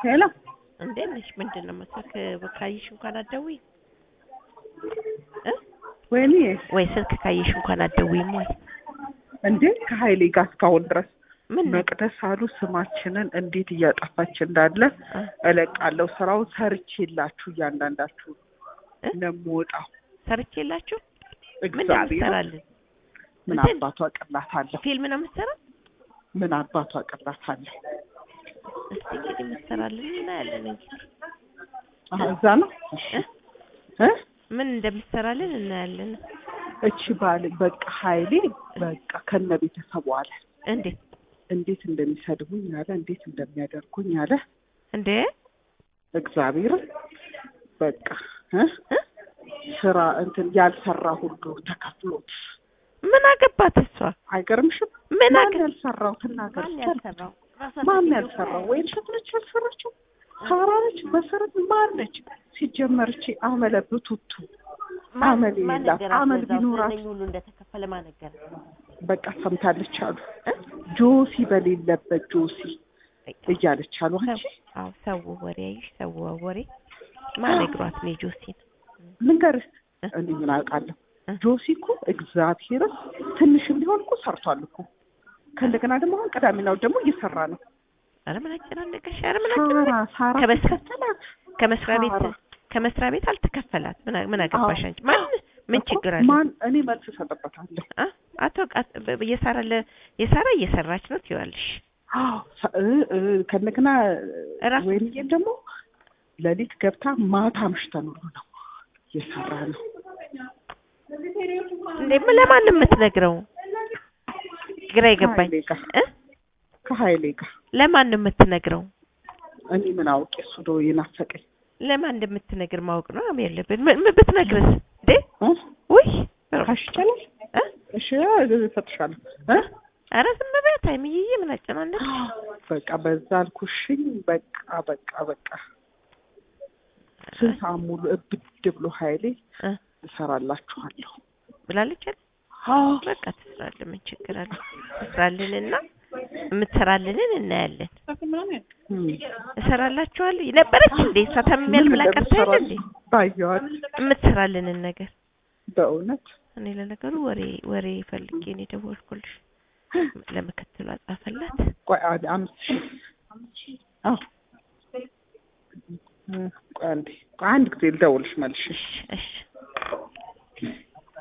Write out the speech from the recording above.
ሄሎ እንዴት ነሽ? ምንድን ነው ስልክ ካየሽ እንኳን አትደውይም እ ወይኔ ወይ ስልክ ካየሽ እንኳን አትደውይም ወይ? እንዴ ከሀይሌ ጋር እስካሁን ድረስ ምን ነው? መቅደስ አሉ ስማችንን እንዴት እያጠፋች እንዳለ አ፣ እለቃለሁ። ስራውን ሰርቼላችሁ እያንዳንዳችሁ እ? ነው የምወጣው። ሰርቼላችሁ ምን ነው እግዚአብሔር የምትሰራልን? ምን እንትን? አባቷ ቅላት አለሁ። ፊልም ነው የምትሰራ? ምን አባቷ ቅላት አለሁ። እስቲ እንግዲህ የምትሰራልን እናያለን እንግዲህ አሀ እዛ ነው እሺ። እ? እ? ምን እንደምትሰራልን እናያለን። እቺ ባል በቃ ሀይሌ በቃ ከነ ቤተሰቡ አለ እንዴት እንዴት እንደሚሰድቡኝ አለ እንዴት እንደሚያደርጉኝ አለ እንዴ እግዚአብሔር በቃ እ? እ? ስራ እንትን ያልሰራ ሁሉ ተከፍሎት ምን አገባት እሷ? አይገርምሽም? ምን ማን አገ ያልሰራው ትናገር ማን እስኪ ያልሰራው? ማን ያልሰራው? ወይም ሸት ነች ያልሰራችው? ሳራ ነች? መሰረት ማን ነች? ሲጀመር እቺ አመለ ብቱቱ አመል የላት አመል ቢኖራት ሁሉ እንደተከፈለ ማን ነገረ? በቃ ሰምታለች አሉ ጆሲ በሌለበት ጆሲ እያለች አሉ አንቺ አዎ ሰው ወሬ አይሽ ሰው ወሬ ማን ነግሯት ነው ጆሲን? ልንገርህ እ? እኔ ምን አውቃለሁ እ? ጆሲ እኮ እግዚአብሔርን ትንሽም ቢሆን እኮ ሰርቷል እኮ ከእንደገና ደግሞ አሁን ቅዳሜና እሑድ ደግሞ እየሰራ ነው ኧረ ምን አጨናነቀሽ? ኧረ ምን ሳራ አጨናነቀሽ? ሳራ ከበስ- ተከተላት ከመስሪያ ቤት ሳራ። ከመስሪያ ቤት አልተከፈላት። ምን አ- ምን አገባሽ አዎ። አንቺ? ማን ምን እኮ ችግር አለ? ማን እኔ መልስ እሰጥበታለሁ አ አቶ ቃ- በ- በ- የሳራ ለ የሳራ እየሰራች ነው ትይዋለሽ። አዎ ሰ- እ እ ከእንደገና እራሱ- ወይንዬም ደግሞ ሌሊት ገብታ ማታ አምሽተን ሁሉ ነው እየሰራ ነው እንዴ ምን ለማን ነው የምትነግረው? ግራ የገባኝ ከሀይሌ ጋር እ ከሀይሌ ጋር ለማን ነው የምትነግረው? እኔ ምን አውቄ እሱ ዶ የናፈቀኝ ለማን እንደምትነግር ማወቅ ነው አም ያለብን። ምን ምን ብትነግርስ እንዴ? እ? ውይ ካሽ ይቻላል እ እሺ እሰጥሻለሁ እ ኧረ ዝም በይ ታይምዬ፣ ምን አጨናነቅ በቃ በዛ አልኩሽኝ በቃ በቃ በቃ ስንት ሰዓት ሙሉ እብድ ብሎ ሀይሌ እ እሰራላችኋለሁ ብላለች አይደል? አዎ በቃ ትስራለን። ምን ችግር አለ? ትስራልንና የምትሰራልንን እናያለን። እም። እሰራላችኋለሁ ነበረች እንዴ እሷ ታምሚያል ብላ ቀርታ የለ እንዴ ባየዋት የምትሰራልንን ነገር በእውነት እኔ ለነገሩ ወሬ ወሬ ፈልጌ ነው የደወልኩልሽ። ለምክትሏ ጻፈላት። ቆይ አንድ አምስት ሺህ አዎ እ፣ ቆይ አንዴ ቆይ አንድ ጊዜ ልደውልሽ መልሽ እሺ እሺ